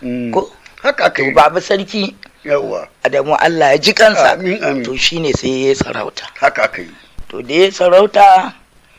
Mm. ko haka aka to yi baba sarki yawa adamu Allah ya ji kansa amin amin to shine sai ya sarauta haka aka yi to da ya sarauta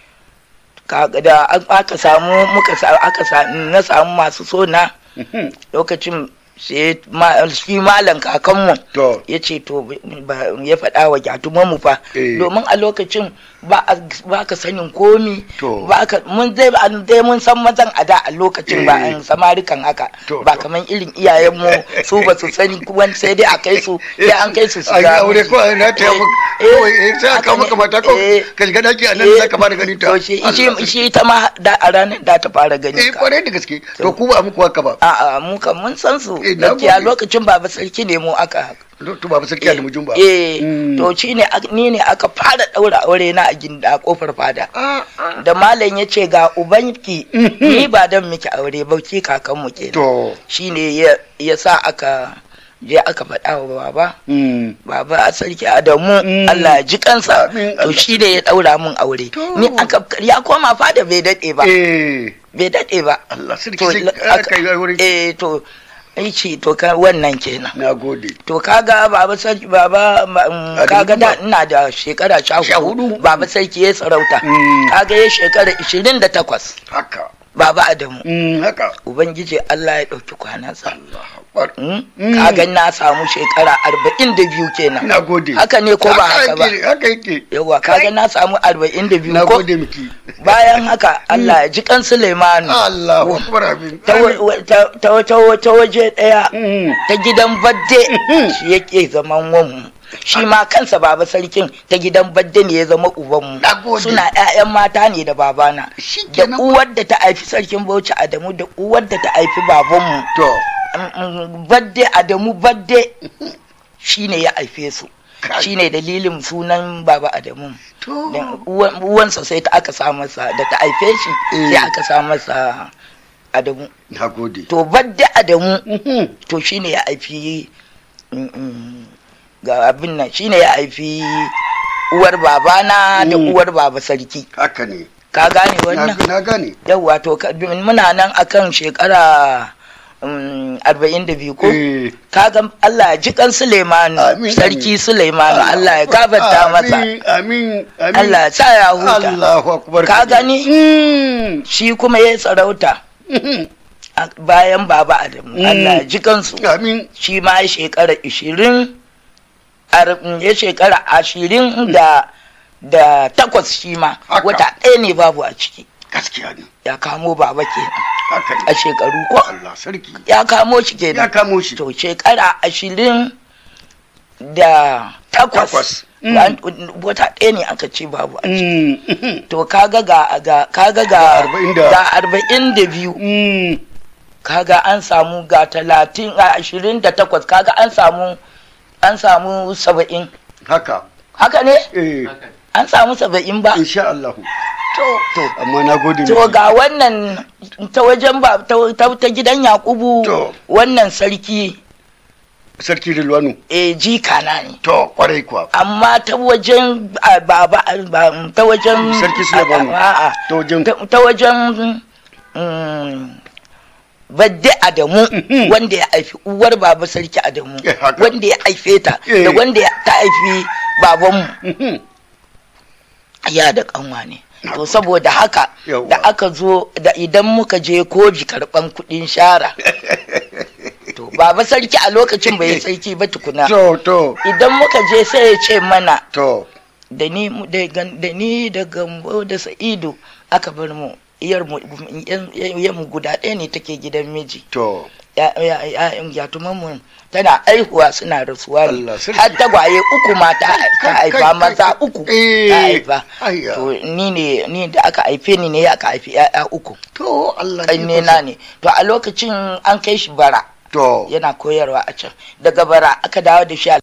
kaga da an- aka samu muka sa aka sa na samu masu sona Mhm. lokacin sai ma- shi malam kakanmu to ya ce to ba- ya faɗa wa gyatumanmu fa Eh. domin a lokacin ba a- ba ka sanin komi To. ba ka mun dai an dai mun san mazan a da a lokacin ba Eh. an samarikan haka To, ba to. kaman irin iyayenmu su ba su sani kuma sai dai a kai su sai an kai su su a yi ga aure miji. ko a na ta Eh, yamu eh, kawai eh, sai a kawo haka maka ne. mata ko Eh, ka shiga daki a nan eh, za ka fara ganin ta to shi Allah shi sarki. shi ta ma da a ranar da ta fara gani eh ka kwarai da gaske to ku ba muku haka ba a'a mu kan mun san su Eh, na gaskiya gode. lokacin baba sarki ne mu aka to ba sarki da mujun ba eh Mm. to shi ne ak- ni ne aka fara daura aure na a ginda a kofar fada Ah, ah. da malam ya ce ga ubanki Mhm. ni ba dan miki aure ba ki kakanmu kenan to shi ne ya ya sa aka je aka faɗa wa baba mm. baba a sarki adamu Mm. Allah ya ji kansa Amin, to Allah. shi ne ya daura min aure To. ni aka ya koma fada bai dade ba eh bai dade ba Allah sarki to sai aka- aka yi aure eh to ai ce to ka wannan kenan na gode to kaga baba sarki baba ma- mm, Adamu kaga da ba. ina da shekara sha Sha hudu hudu. baba sarki ya sarauta Mm. kaga ya shekara ishirin da takwas haka baba adamu mm, haka ubangiji allah ya ɗauki kwanansa Allah akbar Mm? Mm. kaga na samu shekara arba'in da biyu kenan na gode haka ne ko ba haka ba yake, haka yake yawa kaga na samu arba'in da biyu na ko gode miki bayan haka allah ya ji kan suleimanu Allah akbar abin ta wa- wa- ta- ta- ta- ta waje ɗaya Mm. ta gidan badde shi yake zaman wanmu shi ma kansa baba sarkin ta gidan badde ne ya zama ubanmu Na gode. suna 'ya'yan mata ne da babana Shi da kenan. uwar da ta haifi sarkin bauchi adamu da uwar da ta haifi babanmu to Mm, mm, badde adamu badde shi ne ya haife su Kai. shi ne dalilin sunan baba adamu to Da uwan- uwansa sai ta aka sa masa da ta haife shi Eh. sai aka sa masa adamu na gode to badde adamu Mhm. to shine ya haifi mm, mm, ga abin nan shine ya haifi uwar babana da Mm. uwar baba sarki haka ne ka gane na wannan na gane yawwa to ka- muna nan akan shekara mm, arba'in da biyu ko eh kaga Allah ya ji kan Suleimanu Amin, sarki amin. Suleimanu Allah ya gafarta masa amin amin amin Allah ya sa ya huta Allahu akbar Ka gani? Mm. shi kuma ya sarauta Mhm. a- bayan baba Adamu Mm. Allah ya ji kansu amin shi ma ya shekara ishirin ya shekara ashirin da da takwas shi ma Haka. wata ɗaya ne babu a ciki gaskiya ne ya kamo baba kenan haka a ne shekaru ko Allah sarki ya kamo shi ya kenan kamo shi to shekara ashirin da takwas Takwas. An- wata ɗaya ne aka ce babu a ciki Mm. Mhm. to kaga ga ga kaga ga arba'in da- ga arba'in da biyu Mm. kaga an samu ga talatin a ashirin da takwas kaga an samu an samu saba'in haka haka ne eh an samu saba'in ba insha Allah to to amma na gode to miki. ga wannan ta wajen ba ta, ta, ta gidan yakubu To. wannan sarki sarki Rilwanu e jika na ne to kwarai kuwa amma ta wajen a, baba ba, ta wajen Sarki Suleimanu. a, a, ta wajen ta, ta wajen mm, badde adamu Mhm. wanda ya haifi uwar baba sarki adamu Eh, haka. wanda ya haife ta Eh. da wanda ya- ta haifi babanmu Mhm. ya da kanwa ne to saboda haka Yawwa. da aka zo da idan muka je koji karban kudin shara to baba sarki a lokacin bai yi sarki ba tukuna to to idan muka je sai ya ce mana to da ni mu- da gan- da ni da gambo da sa'idu aka bar mu iyar mu yan- yan mu guda ɗaya ne take gidan miji to ya ya ya yatuman mu tana aihuwa suna rasuwa ne Allah sarki. har tagwaye uku ma ta ta Kai, haifa kai, maza kai. uku Eh, ta haifa ayya. to ni ne ni da aka haife ni ne aka haifi ya'ya uku to Allah ƙanne na ne to a lokacin an kai shi bara to yana koyarwa a can daga bara aka dawo da shi a